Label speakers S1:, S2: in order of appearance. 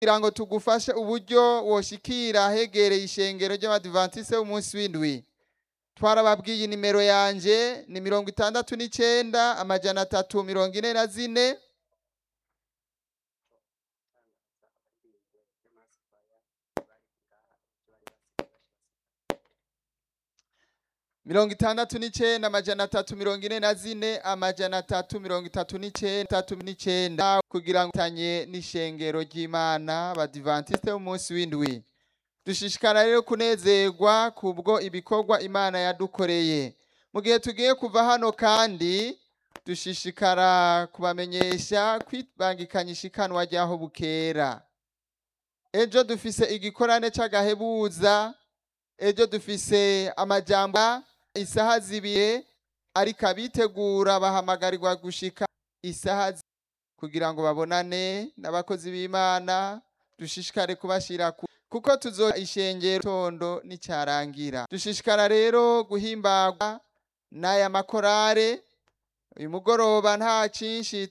S1: kugira ngo tugufashe uburyo woshikira hegereye ishengero ry'abadivantiste b'umunsi w'indwi twarababwiye nimero yanje ni mirongo itandatu n'icenda amajana atatu mirongo ine na zine mirongo itandatu n'icenda amajana atatu mirongo ine na zine amajana atatu mirongo itatu n'icenda itatu n'icenda kugira ngo tanye n'ishengero ry'imana abadivantiste b'umunsi w'indwi dushishikara rero kunezerwa kubwo ibikorwa imana yadukoreye mu gihe tugiye kuva hano kandi dushishikara kubamenyesha kwibangikanya ishikanwa ry'aho bukera ejo dufise igikorane c'agahebuza ejo dufise amajambo isaha zibiri ariko abitegura bahamagarirwa gushika isaha zi- kugira ngo babonane n'abakozi b'imana dushishikare kubashira ku kuko tuzo ishengero tondo nicarangira dushishikara rero guhimbagwa n'aya makorare uyu mugoroba nta cinshi